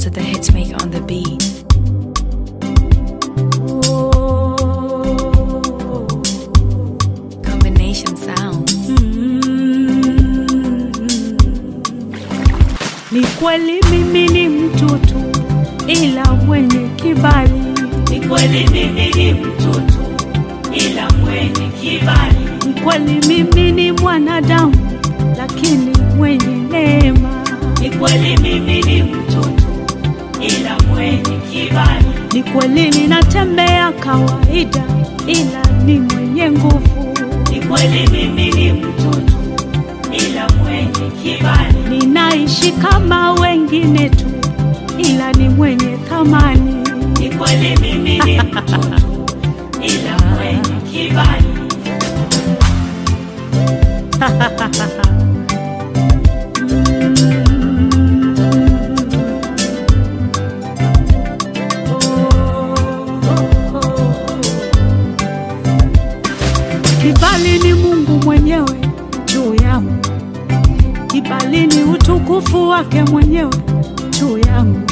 to the hitmaker on the beat. Combination sound. Ni kweli mimi ni mtoto ila mwenye kibali. Ni kweli mimi ni mtoto ila mwenye kibali. Ni kweli mimi ni mwanadamu lakini mwenye neema. Ni kweli mimi ni mtoto ila mwenye kibali. Ni kweli ninatembea kawaida ila ni mwenye nguvu. Ni kweli mimi ni mtoto ila mwenye kibali. Ninaishi kama wengine tu ila ni mwenye thamani. Ni kweli mimi ni mtoto ila mwenye kibali. Kibali ni Mungu mwenyewe juu yangu, kibali ni utukufu wake mwenyewe juu yangu.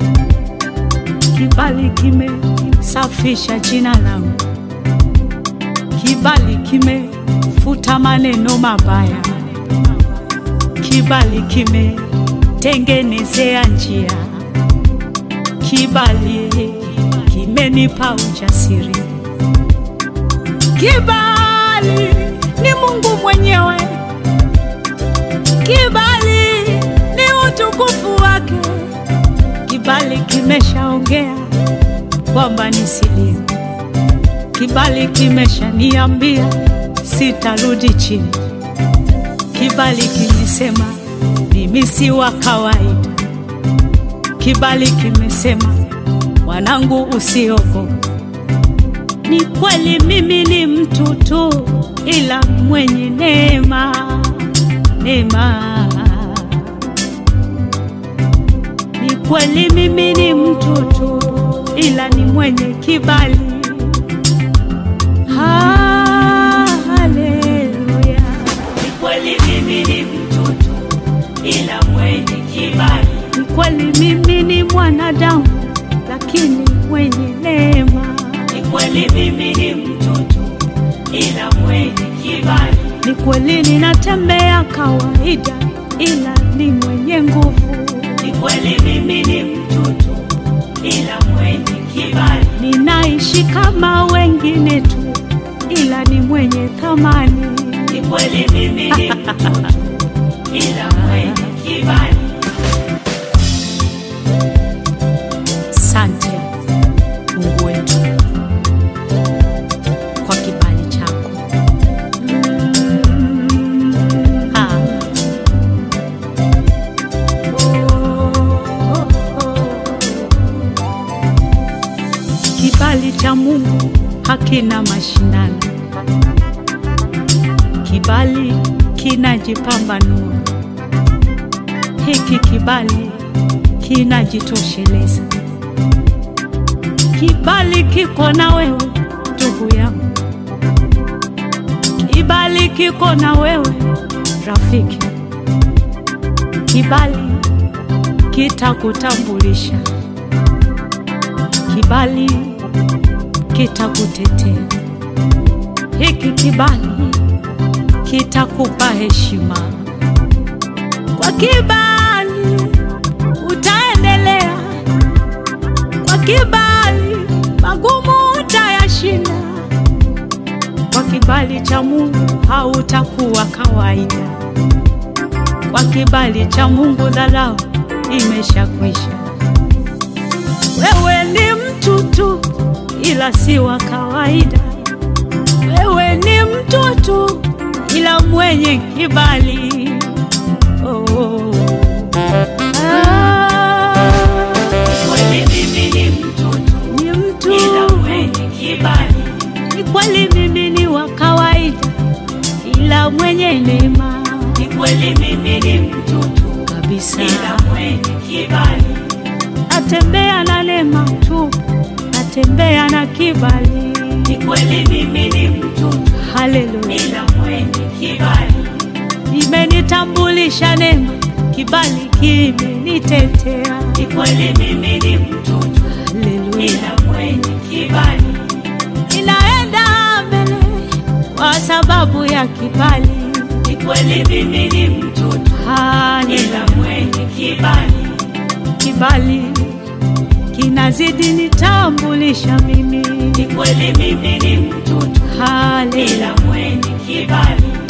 Kibali kimesafisha jina langu, kibali kimefuta maneno mabaya, kibali kimetengenezea njia, kibali kimenipa ujasiri. Kibali ni Mungu mwenyewe, kibali ni utukufu wake. Kibali kimeshaongea kwamba nisilie, kibali kimeshaniambia sitarudi chini, kibali kimesema mimi si wa kawaida, kibali kimesema mwanangu, usiogope. Ni kweli mimi ni mtu tu, ila mwenye neema, neema. Ni kweli mimi ni mtu tu, ila ni mwenye kibali. Haleluya. Ni kweli mimi ni mtoto ila mwenye kibali. Ni kweli mimi ni mwanadamu, lakini mwenye neema. Ni kweli mimi ni mtoto ila mwenye kibali. Ni kweli ninatembea kawaida, ila ni mwenye nguvu. Ni kweli mimi ni mtoto ila mwenye kibali. Ninaishi kama wengine tu, ila ni mwenye thamani. Ni kweli mimi ni mtoto ila mwenye kibali. Sante Mungu wetu kwa kibali chako. Ha. Kibali cha Mungu hakina mashindano, kibali kinajipambanua. Hiki kibali kinajitosheleza. Kibali kiko na wewe ndugu yangu, kibali kiko na wewe rafiki, kibali kitakutambulisha, kibali kitakutetea, hiki kibali kitakupa heshima. Kwa kibali utaendelea, kwa kibali magumu utayashinda. Kwa kibali cha Mungu hautakuwa kawaida. Kwa kibali cha Mungu dharau imeshakwisha. Wewe ni mtu tu, ila si wa kawaida. Wewe ni mtu tu, ila mwenye kibali. Oh. Ah, Ni kweli mimi ni mtoto ni mtu ila mwenye kibali. ni kweli mimi ni wa kawaida, ila mwenye neema Ni kweli mimi ni mtoto kabisa. ila mwenye kibali. Natembea na neema tu, natembea na kibali. Ni kweli mimi ni mtoto Haleluya, ila mwenye kibali. imenitambulisha neema, kibali kimenitetea. Ni kweli mimi ni mtoto, Haleluya, ila mwenye kibali. ninaenda mbele kwa sababu ya kibali. Ni kweli mimi ni mtoto, Haleluya, ila mwenye kibali. kibali kinazidi nitambulisha mimi. Ni kweli mimi ni mtoto, Haleluya, ila mwenye kibali.